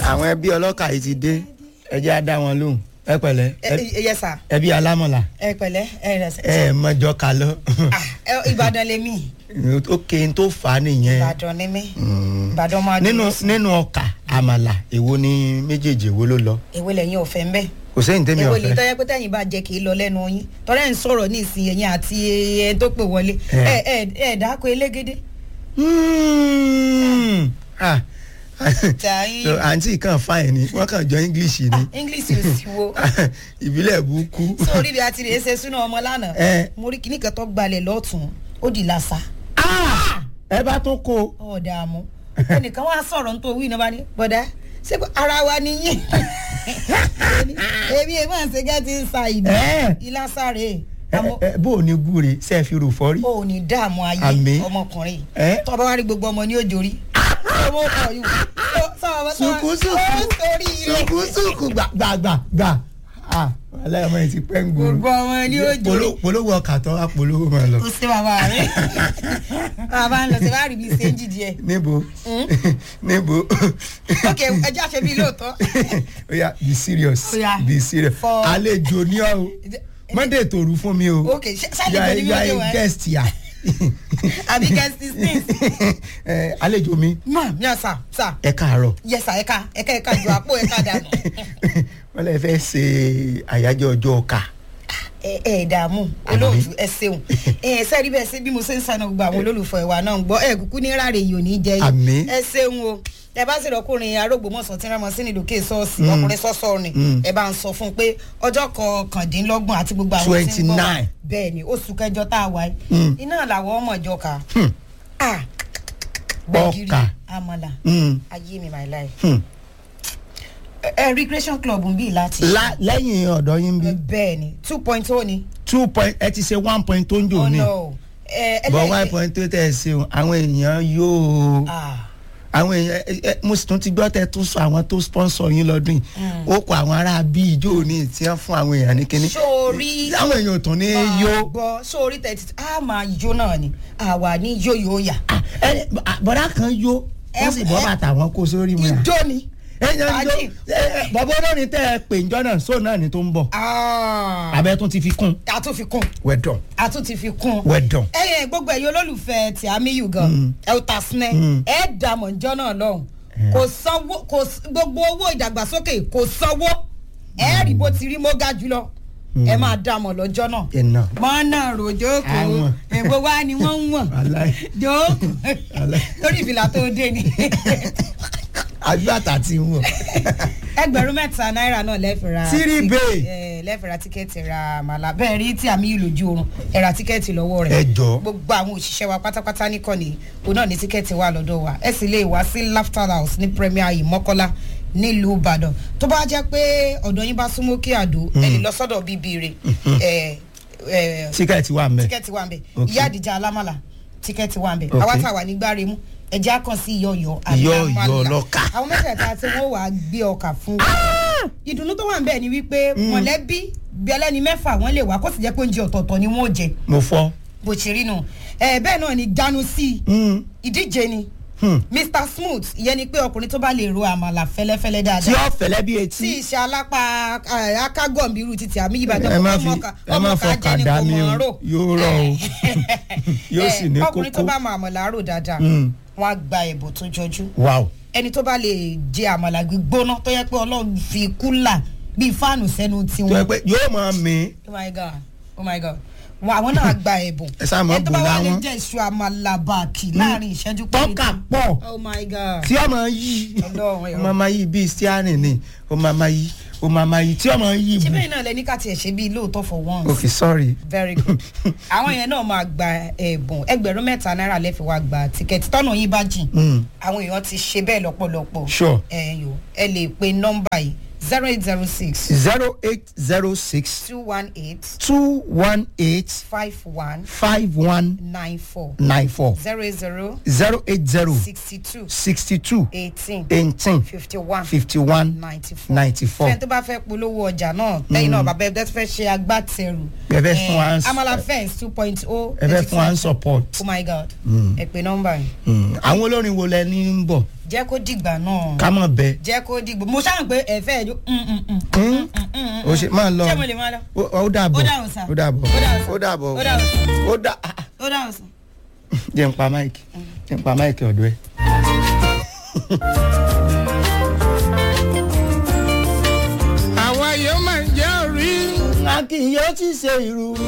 àwọn ẹbí ọlọ́kà yìí ti dé ẹ jẹ́ á dá wọn lóhùn ẹ pẹ̀lẹ́ ẹ yẹ sà ẹbí alámọ̀lá ẹ pẹ̀lẹ́ ẹ rẹ sẹ. ẹ mọ̀jọ kà lọ. Ah, ẹ, Ìbàdàn lèmi ó ké n tó fà á nìyẹn Ìbàdàn ni mí Ìbàdàn máa nínú dúró sí. nínú ọkà àmàlà èwo ni méjèèjì èwo ló lọ èwo lẹ́yìn ọ̀fẹ́ ń bẹ̀ kò sẹ́yìn tẹ́mi èwo lè ọ̀fẹ́ tọ́jú pé tẹ́yìn bá jẹ́ kì í lọ lẹ́nu yín tọ́lá ń sọ̀rọ̀ ní ìsìn ẹ̀yìn àti ẹ̀ tó pè wọlé ẹ Eh. ẹ ẹ dáko elégédé. Hmm. Ah. Tàyín. so àǹtí kan fáìn ni wọ́n kàn jọ english ni English ò sí wo ìbílẹ̀ burúkú sórí rẹ̀ àti rẹ̀ ṣe súná ọmọ lánàá Eh. mo rí kíní kan tó gbalẹ̀ lọ́tún ó di làṣà Ah! ẹ bá tó kó o. ọ̀dààmú ẹnìkan wá sọ̀rọ̀ nítorí wí náà bá ní bọ́dá ṣé pé ara wa nìyí èmi ẹ̀ máa ń ṣe gẹ́tì ń sa ìdí Eh. ìlàsàrè Ẹ- ẹ- bó o ní gúre ṣe é fi rò fọ́rí. o ò ní dààmú ayé Àmín. ọmọkùnrin Eh. tó bá wá rí gbogbo ọmọ ní òjòrí ọmọ ọkọ yìí sùkúsùkù sórí ilé sùkúsùkù gbàgbàgbà ah aláìmọ yìí ti pẹ́ ń gbòòrò gbogbo ọmọ ní òjòrí Polo- polówó ọkà tó wá polówó máa lọ. o ṣe bàbá rẹ bàbá ń lọ sí wàá rí bí ṣéǹjì díẹ̀ níbo níbo ok ẹjẹ àṣẹ bíi lóòótọ́ oya be serious Ó yá. be serious For- àlejò ní ọ o mọ́ndé tòru fún mi o ok ṣe- ṣáà lè You are- jẹ́ ní you are wíwájú a wa guest here àbí guest sixteen Eh, àlejò mi mọ mi à sà sà ẹ káàárọ̀ yẹsà ẹka ẹka ẹka ju àpò ẹka dànù wọ́n lè fẹ́ ṣe àyájọ́ ọjọ́ ọkà ẹ ẹ dààmú olóòtú ẹ ṣeun ẹ sẹ́ẹ̀rí bẹ́ẹ̀ sí bí mo ṣe ń sànà gbogbo àwọn olólùfẹ́ wa náà ń gbọ́ ẹ kúkú ní ráre yìí ò ní jẹ́ Àmín. yìí ẹ ṣeun o ẹ bá sì rọkùnrin arógbòmọ̀sán tí wọ́n mọ̀ sí nílùú ṣọ́ọ̀ṣì ọkùnrin sọ́sọ́ rìn ẹ bá ń sọ fún un pé ọjọ́ kọkàndínlọ́gbọ̀n àti gbogbo àwọn tí ń gbọ́ 29. bẹ́ẹ̀ ni oṣù kẹjọ tá a wà yìí Mm. iná làwọn ọmọ ìjọ kà Hmm. á gbẹ̀gìrì Ọkà. àmàlà Hmm. ayé mi my life Hmm. ẹ ẹ recreation club ń bí láti La- lẹ́yìn ọ̀dọ́ yín bí bẹ́ẹ̀ ni two point oh ni two point ẹ ti ṣe one point tó ń jò oh ní no ẹ ẹ bọ̀ lẹ́yìn- one point tó tẹ̀ ṣe o àwọn èèyàn yóò ah àwọn èèyàn ẹ- ẹ- mo sì tún ti gbọ́ tẹ tún sọ àwọn tó sponsor yín lọ́dún yìí ó kọ àwọn ará bí ijó ní tí wọ́n fún àwọn èèyàn ní kínní sórí àwọn èèyàn ò tún ní yó gbọ́ sórí tẹ̀tí a máa yó náà ni àwa ní yó yó yà ẹ bọ̀dá kan yó wọ́n sì bọ́ ẹ- bàtà wọn kó sórí mu yà ijó ni. èèyàn yó Fàájì. ẹ- ẹ, bọ̀bọ̀ olórin tẹ́ ẹ pè ńjọ́ náà sóò náà ni tó ń bọ̀ Ah, abẹ́ tún ti fi kún a tún fi kún wẹ̀dọ̀ a tún ti fi kún. wẹ̀dọ̀ ẹyẹ gbogbo ẹ̀yin olólùfẹ́ tí a mi yù gan ẹ ò ta sinẹ ẹ dààmú ìjọ náà lọ́hùn kò sanwó kò s- gbogbo owó ìdàgbàsókè kò sanwó ẹ rí bó ti rí mo ga jùlọ ẹ máa dààmú lọ́jọ́ náà iná mọ́nà rojoko Àwọn. ègbó wa ni wọ́n ń wọ̀n Wàláì. jókòó Wàláì. lórí ìfìlà tó dé ni agbáta ti ń wọ̀ ẹgbẹ̀rún mẹ́ta náírà náà lẹ́fẹ̀ẹ́ra Three bay. lẹ́fẹ̀ẹ́ra tíkẹ́ẹ̀tì ra màlá bẹ́ẹ̀ rí tí àmì yìí lójú oorun ẹ ra tíkẹ́ẹ̀tì lọ́wọ́ rẹ̀ Ẹ jọ̀ọ́. gbogbo àwọn òṣìṣẹ́ wa pátápátá nìkànnì òun náà ní tíkẹ́ẹ̀tì wà lọ́dọ̀ wa ẹ sì lè wá sí laughter house ní premier ìmọ́kọ́lá nílùú ìbàdàn tó bá jẹ́ pé ọ̀dọ̀ yín bá súnmọ́ kí àdó ẹ lè lọ sọ́dọ̀ bíbí rẹ̀ ẹ ẹ tíkẹ́ẹ̀tì wà mẹ́ tíkẹ́ẹ̀tì wà ń bẹ̀ Okay. ìyá àdìjà alámàlà tíkẹ́ẹ̀tì wà ń bẹ̀ Okay. àwa tá a wà ní gbáremú ẹ̀jẹ̀ á kàn sí ìyọ̀yọ̀ Ìyọ̀yọ̀ alámàlà. lọ́kà. àwọn mẹ́tẹ̀ẹ̀ta tí wọ́n wàá gbé ọkà fún wa ìdùnnú tó wà ń bẹ̀ ni wípé mọ̀lẹ́bí bí ẹlẹ́ni mẹ́fà wọ́n lè wá kó sì jẹ́ pé oúnjẹ ọ̀tọ̀ọ̀tọ̀ ni wọ́n ò jẹ mo fọ́ bó ṣe rí nù ẹ bẹ́ẹ̀ náà ni ganu sí i Hmm. ìdíje ni Hmm. mr smooth ìyẹn ni pé ọkùnrin tó bá lè ro àmàlà fẹ́lẹ́fẹ́lẹ́ tí dáadáa ó fẹ̀lẹ́ bí tí etí ìṣe alápá eh, akágọ̀m̀bírù títí àmì ìbàdàn ẹ má ọmọ fi ọkà- ẹ ọmọ má ọkà fọkà jẹ́ ni dá kò mi mọ̀ o ọ́n rò. yóò rọ o yóò Eh, sì ní ọkùnrin tó kókó bá mọ àmàlà rò dáadáa Mm. wọn á gba ẹ̀bùn tó jọjú wow ẹni tó bá lè jẹ àmàlà gbígbóná tó yẹ pé ọlọ́run fi kúlà bíi fáànù sẹ́nu tó tiwọn yẹ pé yóò máa mi oh my god oh my god wọn àwọn náà gba ẹ̀bùn Ẹ sáà mọ̀ ẹni tó bá bùn wà lè láwọn. jẹ iṣu àmàlà bàkì láàrin ìṣẹ́jú tọ́kà pọ̀ oh my god tí ó máa yí Ọlọ́run ẹ̀rọ. ó máa máa yí bíi stiani ni ó máa máa yí ó máa máa yí tí ó máa yí ṣé bù bẹ́ẹ̀ náà lẹ ní ká tiẹ̀ ṣe bíi lóòótọ́ for once ok sorry very good àwọn yẹn náà máa gba ẹ̀bùn ẹgbẹ̀rún mẹ́ta náírà lẹ́fẹ̀ẹ́ wá gba tíkẹ́ẹ̀tì tọ́nà yín bá jìn Mm. àwọn èèyàn ti ṣe bẹ́ẹ̀ lọ́pọ̀lọpọ̀ Sure. ẹ yò ẹ lè pe nọ́mbà yìí zero eight zero six zero eight zero six two one eight two one eight five one five one nine four nine four zero eight zero zero eight zero sixty two sixty two eighteen eighteen fifty one fifty one ninety four ninety four. fẹ́ẹ́ tó bá fẹ́ polówó ọjà náà lẹ́yìn náà bàbá ẹgbẹ́ tó fẹ́ ṣe agbátẹrù Ẹ fẹ́ fún wa ń- amala fence two point oh ẹ fẹ́ fún wa ń support. oh my god ẹ pe nọ́mbà yìí Mm. àwọn olórin wo lẹ ní ń bọ̀ jẹ́ kó dìgbà náà ká mọ̀ bẹ́ẹ̀. jẹ́ kó dìgbà mo ṣáà ń pé ẹ̀fẹ́ ẹ̀jọ́ o ṣe máa lọ ṣé mo lè máa lọ. ó ó dàbọ̀ Ó dàbọ̀ sà. ó dàbọ̀ Ó dàbọ̀ sà. ó dàbọ̀ Ó dàbọ̀ sà. ó dà ah, ah. ó dáhùn sí. jẹ́ n pa máìkì jẹ́ n pa máìkì ọ̀dọ́ ẹ̀. àwa yóò máa jẹ́ orí. a kì í yóò ti ṣe irú